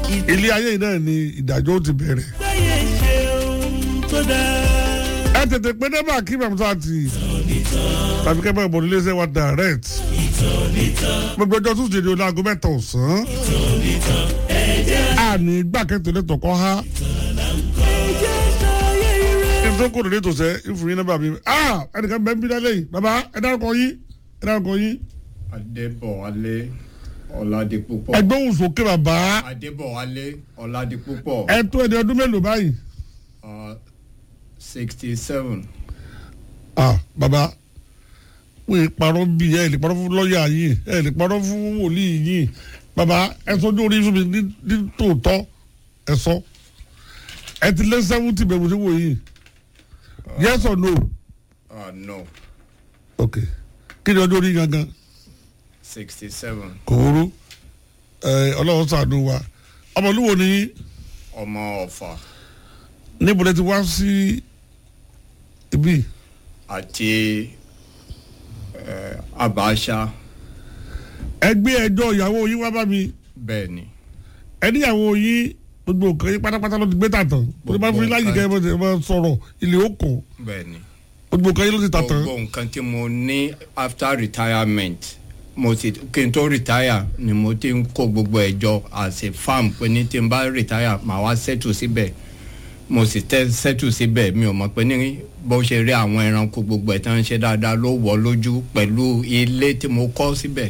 ilé ayé yìí náà ni ìdájọ́ ó ti bẹ̀rẹ̀. láyé ṣe ohun tó dáa. ẹ tètè pé débà kí bàmúsà ti tàbí kẹ́ bẹ́ẹ̀ bọ̀ nílé iṣẹ́ wa direct gbogbo ọjọ́ tún ṣèlú láago mẹ́ta ọ̀sán àní gbàkẹ́tò lẹ́tọ̀ kọ́ ha ẹjẹ́ ṣayé ire. kí n tó kó lórí tòṣẹ́ ìfún yín nọ́mbà mi ah ẹnìkan bẹ́ẹ̀ ń bí lálẹ́ yìí bàbá ẹ dárúkọ yín ẹ dárúkọ yín adébọ̀wálé ọ̀làdìpúpọ̀ ẹgbẹ́ òun sókè bàbá adébọ̀wálé ọ̀làdìpúpọ̀ ẹ tó ẹni ọdún mélòó báyìí sixty seven ah bàbá wọ́n yìí parọ́ bí ẹ lè parọ́ fún lọ́ọ̀yà yìí ẹ lè parọ́ fún wòlíì yìí bàbá ẹ sọjú orí fún mi ní ní tòótọ́ ẹ sọ ẹ ti lé sẹ́wọ́ntì bẹ̀rù sí wò yìí yes or no no ok kí ni ọjọ́ orí gangan sixty seven kò wúrú ẹ ọlọ́run ṣàánú wa ọmọlúwo ni yín ọmọ ọ̀fà níbo lẹ ti wá sí ibi àti eh, abáṣá ẹgbẹ́ ẹjọ́ ìyàwó yín wá bá mi bẹ́ẹ̀ ni ẹníyàwó yín gbogbo nǹkan yín pátápátá ló ti gbé tàtàn mo ti bá fún yín láyé kẹ́ ẹ bọ́ ẹ bọ́ sọ̀rọ̀ ilé òkò bẹ́ẹ̀ ni gbogbo nǹkan yín ló ti tàtàn gbogbo nǹkan tí mo ní after retirement mo ti kí n tó retire ni mo ti ń kó gbogbo ẹ̀ jọ as a farm pé ní tí n bá retire màá wá settle síbẹ̀ mo sì tẹ́ settle síbẹ̀ mi ò mọ̀ pé ní bó ṣe rí àwọn ẹranko gbogbo ẹ̀ tán ń ṣe dáadáa ló wọ̀ lójú pẹ̀lú ilé tí mo kọ́ síbẹ̀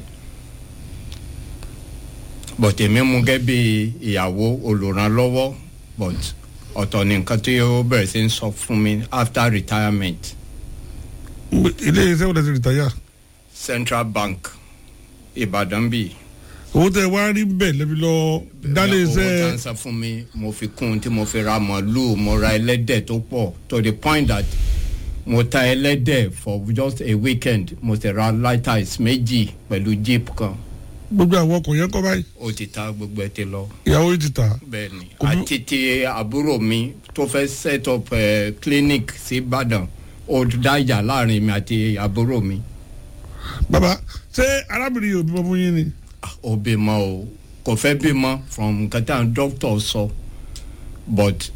but èmi mú gẹ́ bí ìyàwó olùrànlọ́wọ́ but ọ̀tọ̀ ni nǹkan tí ó bẹ̀rẹ̀ sí ń sọ fún mi after retirement ilé iṣẹ́ wo lẹ ti rìtáyà central bank ìbàdàn bíi owó tẹ wá rí bẹ́ẹ̀ lẹ́bi lọ dálé owó tá iṣẹ́ ń san fún mi mo fi kún un tí mo fi ra màálùú mo ra ẹlẹ́dẹ̀ tó pọ̀ to the point that mo ta ẹlẹ́dẹ̀ for just a weekend mo sì ra lighters méjì pẹ̀lú jeep kan gbogbo àwọn ọkọ̀ yẹn kọ́ báyìí ó ti ta gbogbo ẹ̀ ti lọ ìyàwó yìí ti tà bẹ́ẹ̀ ni Kò bú- àti ti àbúrò mi tó fẹ́ set up uh, clinic sí ìbàdàn ó dájà láàrin mi àti àbúrò mi bàbá ṣé arábìnrin yóò bímọ fún yín ni Ah, ó bímọ o kò fẹ́ bímọ from nǹkan tí àwọn doctor sọ but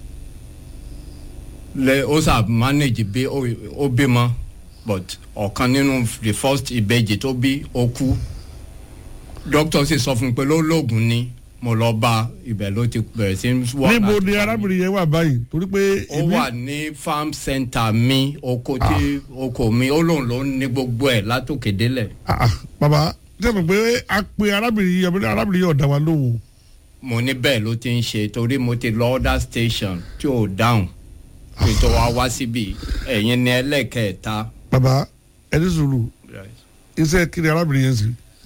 lẹ ó sà manage bí ó ó bímọ but ọ̀kan nínú the first ìbejì tó bí ó kú doctor sì sọ fún mi pé ló lóògùn ni mo lọ bá ibẹ̀ ló ti bẹ̀rẹ̀ sí í wá níbo láti ni bá mi. arábìnrin yẹn wà báyìí torí pé ó èmi wà ní farm center mi oko tí oko mi ó lóun ló ní gbogbo ẹ̀ látòkè délẹ̀. Ah, ah, bàbá ṣe mọ̀ pé a pe arábìnrin yìí arábìnrin arábìnrin yìí ọ̀dà wa lóhùn mo ní bẹ́ẹ̀ ló ti ń ṣe torí mo ti lọ other station tí ò dáhùn kí n tó wá wá síbi ẹ̀yin ní ẹlẹ́kẹ̀ẹ́ta. bàbá ẹni sùúrù iṣẹ́ kiri arábìnrin yẹn sì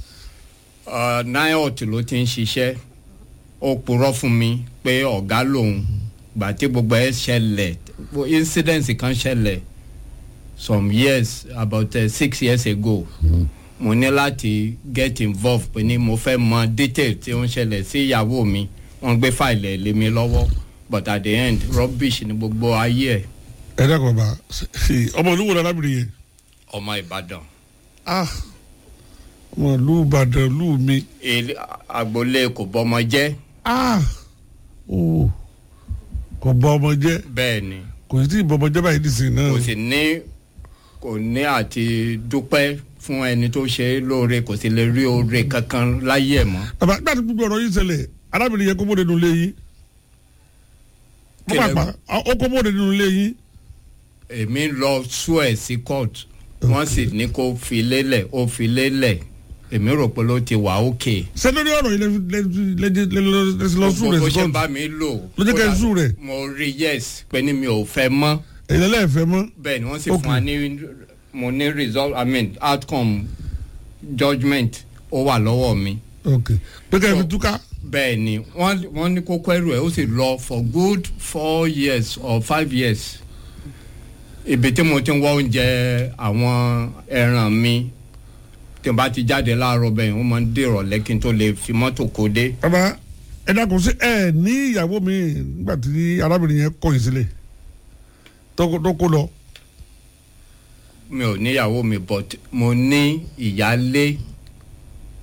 niot ló ti ń ṣiṣẹ́ ó purọ́ fún mi pé ọ̀gá lòun gbà tí gbogbo ẹ̀ ṣẹlẹ̀ incident kan ṣẹlẹ̀ some years about uh, six years ago mo ní láti get involved pé ní mo fẹ́ mọ detail tí ó ń ṣẹlẹ̀ sí ìyàwó mi wọ́n gbé fáìlì ẹ̀ lé mi lọ́wọ́ but at the end rubbish ni gbogbo ayé ẹ̀ ẹ dẹ́kun bàbá ṣe ọmọ olúwo ni arábìnrin yẹn ọmọ ìbàdàn ah ọmọ ìlú ìbàdàn ìlú mi ilé agboolé kò bọ́mọ jẹ́ ah o kò bọ ọmọ jẹ bẹ́ẹ̀ ni kò sí tí ì bọ ọmọ jẹ báyìí nìsín náà kò sì ní kò ní àti dúpẹ́ fún ẹni tó ṣe é lóore kò sì lè rí oore kankan láyé ẹ̀ mọ́. bàbá nígbà tí gbogbo ọ̀rọ̀ yìí ṣẹlẹ̀ arábìnrin yẹn kó bóde nínú ilé yín Kí lẹ pápá ó kó bóde nínú ilé yín èmi lọ sú ẹ̀ sí court wọ́n sì ní kó fi lélẹ̀ ó fi lélẹ̀ èmi rò pé ló ti wà ókè. ṣé lórí ọ̀rọ̀ yìí lẹ́sìn lọ sùn gbogbo rẹ̀ bó sí ṣe ń kọ́ọ̀tù bá mi lò. Ló jẹ́ kẹ́ ẹ kódà sùn rẹ̀? mo rí yes pé ní mi ò fẹ́ mọ́ èyí lẹ́ẹ̀fẹ́ mọ́ bẹ́ẹ̀ ni wọ́n sì Ok. fún wa ní mo ní result i mean outcome judgement ó wà lọ́wọ́ mi. ok pé ká ẹ fi So- túká bẹ́ẹ̀ ni wọ́n wọ́n ní kókó ẹrù ẹ̀ ó sì lọ for good four years or five years ibi tí mo ti ń wá oúnjẹ àwọn ẹran mi tí n bá ti jáde láàárọ̀ bẹ́ẹ̀ wọ́n máa ń dèrò lẹ́kìn tó lè fi mọ́tò kó dé bàbá ẹ dákun sí ẹ ní ìyàwó mi nígbà tí arábìnrin yẹn kọ̀yìn sílẹ̀ tó tó kó lọ mi ò níyàwó mi but mo ní ìyálé